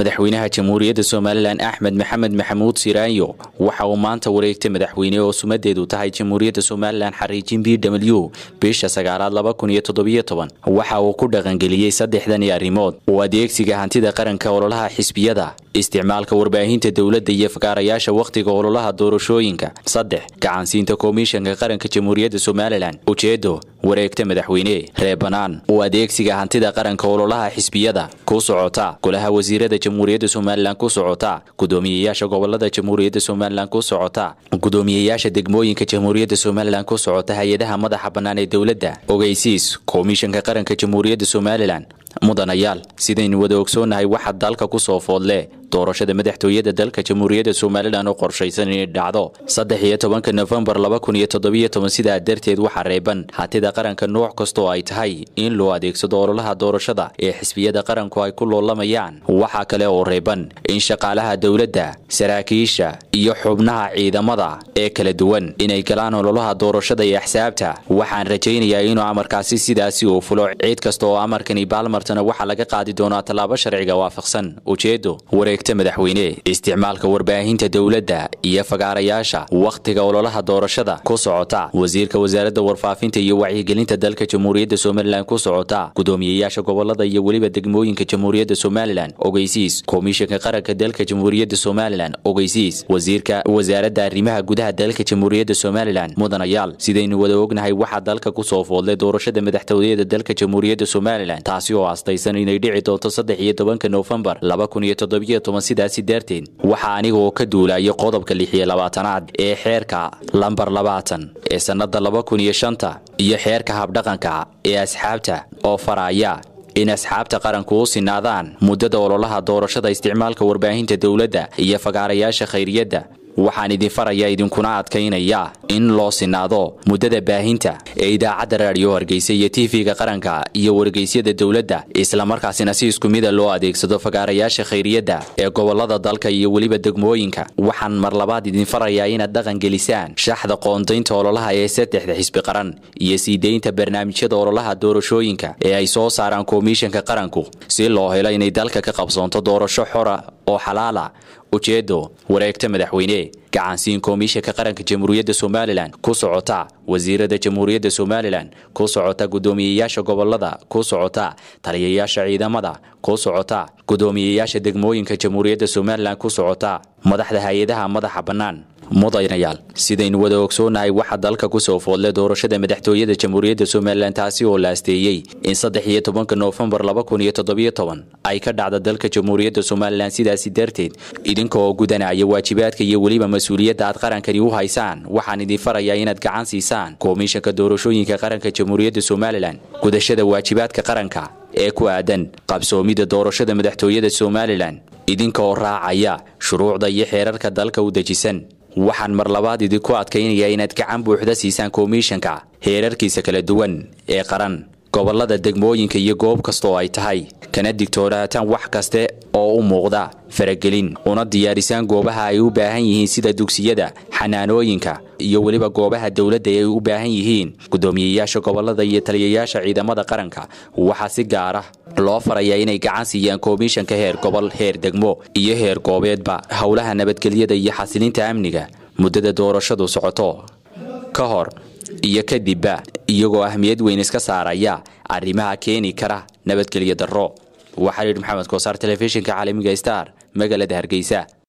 madaxweynaha jamhuuriyadda somalilan axmed maxamed maxamuud siraayo waxa uu maanta wareegtay madaxweyne oo sumadeedu tahay jamhuuriyadda somalilan xariijin b w bisha sagaalaad laba kun iyo toddobiyo toban waxa uu ku dhaqangeliyey saddexdani arrimood oo adeegsiga hantida qaranka ololaha xisbiyada isticmaalka warbaahinta dowladda iyo fakaarayaasha wakhtiga ololaha doorashooyinka saddex gacansiinta komishanka qaranka jamhuuriyadda somalilan ujeedo wareegta madaxweyne reebanaan oo adeegsiga hantida qaranka ololaha xisbiyada ku socota golaha wasiirada jamhuuriyadda somalilan ku socota gudoomiyeyaasha gobolada jamhuuriyadda somalilan ku socota gudoomiyeyaasha degmooyinka jamhuuriyadda somalilan ku socota hay-adaha madaxa bannaan ee dowladda ogeysiis komishanka qaranka jamhuuriyadda somalilan mudanayaal sidaynu wada ogsoonahay waxaa dalka ku soo foodle doorashada madaxtooyada dalka jamhuuriyadda somalilan oo qorshaysan inay dhacdo saddex iyo tobanka nofembar laba kun iyo toddobiyo toban sidaa darteed waxaa reeban hantida qaranka nooc kastoo ay tahay in loo adeegsado ololaha doorashada ee xisbiyada qaranku ay ku loolamayaan waxaa kale oo reeban in shaqaalaha dowladda saraakiisha iyo xubnaha ciidamada ee kala duwan inay galaan ololaha doorashada ee axsaabta waxaan rajaynayaa inuu amarkaasi sidaasi uu fulo ciid kasta oo amarkani baalmartana waxaa laga qaadi doonaa tallaabo sharciga waafaqsan ujeedo wareegta madaxweyne isticmaalka warbaahinta dowladda iyo fagaarayaasha wakhtiga ololaha doorashada ku socota wasiirka wasaaradda warfaafinta iyo wacyigelinta dalka jamhuuriyadda somalilan ku socota gudoomiyeyaasha gobolada iyo weliba degmooyinka jamhuuriyadda somalilan ogeysiis komishanka qaranka dalka jamhuuriyadda somalilan ogeysiis wasiirka wasaaradda arrimaha gudaha dalka jamhuuriyadda somalilan mudanayaal sidaynu wada ognahay waxaa dalka ku soo foodlay doorashada madaxtooyada dalka jamhuuriyadda somalilan taasi oo astaysan inay dhici doonto saddex iyo tobanka noofembar laba kun iyo toddobiyo toban sidaasi daarteed waxaa aniga oo ka duulaya qodobka lix iyo labaatanaad ee xeerka lambar labaatan ee sannada laba kun iyo shanta iyo xeerka habdhaqanka ee asxaabta oo faraya in asxaabta qaranku u sinaadaan muddada ololaha doorashada isticmaalka warbaahinta dowladda iyo fagaarayaasha khayriyadda waxaan idin farayaa idinkuna adkaynaya in loo sinaado muddada baahinta ee idaacadda raadiyo hargeysa iyo tv-ga qaranka iyo wargeysyada dowladda islamarkaasina si isku mida loo adeegsado fagaarayaasha khayriyadda ee gobolada dalka iyo weliba degmooyinka waxaan mar labaad idin farayaa inaad dhaqan gelisaan shaxda qoondaynta ololaha ee saddexda xisbi qaran iyo sii deynta barnaamijyada ololaha doorashooyinka ee ay soo saaraan komishanka qaranku si loo helo inay dalka ka qabsoonto doorasho xora oo xalaala ujeedo wareegta madaxweyne gacansiin komishanka qaranka jamhuuriyadda somalilan ku socota wasiirada jamhuuriyadda somalilan ku socota gudoomiyeyaasha gobolada ku socota taliyayaasha ciidamada ku socota gudoomiyeyaasha degmooyinka jamhuuriyadda somalilan ku socota madaxda hay-adaha madaxa bannaan mudanayaal sidaynu wada ogsoonahay waxaa dalka ku soo foodlay doorashada madaxtooyada jamhuuriyadda somalilan taasi oo la asteeyey in saddex iyo tobanka noofembar laba kun iyo toddobiyo toban ay ka dhacda dalka jamhuuriyadda somalilan sidaasi darteed idinka oo gudanaya waajibaadka iyo weliba mas-uuliyadda aad qarankani u haysaan waxaan idin farayaa inaad gacan siisaan komishanka doorashooyinka qaranka jamhuuriyadda somalilan gudashada waajibaadka qaranka ee ku aadan qabsoomida doorashada madaxtooyada somalilan idinka oo raacaya shuruucda iyo xeerarka dalka u dejisan waxaan mar labaad idinku adkaynayaa inaad gacan buuxda siisaan komishanka heerarkiisa kala duwan ee qaran gobolada degmooyinka iyo goob kastaoo ay tahay kana digtoonaataan wax kaste oo u muuqda faragelin una diyaarisaan goobaha ay u baahan yihiin sida dugsiyada xanaanooyinka iyo weliba goobaha dowladda ay u baahan yihiin gudoomiyeyaasha gobolada iyo taliyayaasha ciidamada qaranka waxaa si gaar ah loo farayaa inay gacan siiyaan komishanka heer gobol heer degmo iyo heer goobeedba howlaha nabadgelyada iyo xasilinta amniga muddada doorashadu socoto ka hor iyo kadibba iyagoo ahmiyad weyn iska saaraya arrimaha keeni kara nabadgelyo darro waxaa yidhi maxamed koosaar telefishinka caalamiga star magaalada hargeysa